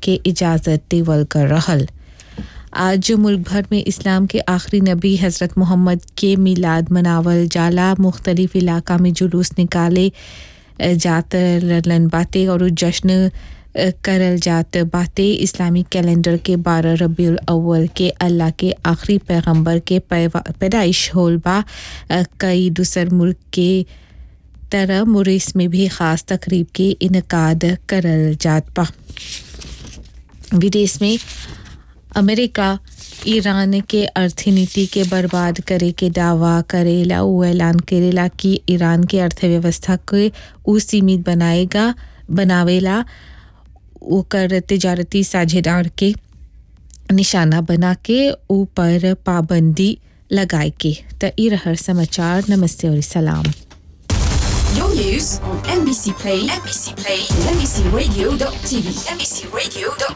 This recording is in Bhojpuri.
के इजाज़त देवल कर रहल आज मुल्क भर में इस्लाम के आखिरी नबी हज़रत मोहम्मद के मिलाद मनावल जाला मुख्तलिफ इलाका में जुलूस निकाले जात रहलन बातें और उ जश्न करल जात बातें इस्लामी कैलेंडर के बारह रबीउल अव्वल के अल्लाह के आखिरी पैगंबर के पैदाइश होल बा कई दूसर मुल्क के तरह मुरिस में भी ख़ास तकरीब के इनकाद करल जात बा विदेश में अमेरिका ईरान के अर्थनीति के बर्बाद करे के दावा करेला वो ऐलान करेला कि ईरान के अर्थव्यवस्था के उ सीमित बनाएगा बनावेला ओकर तिजारती साझेदार के निशाना बना के ऊपर पाबंदी लगाए के त ई रहर समाचार नमस्ते और सलाम Your news on NBC Play, NBC Play, NBCRadio.tv, NBCRadio.tv.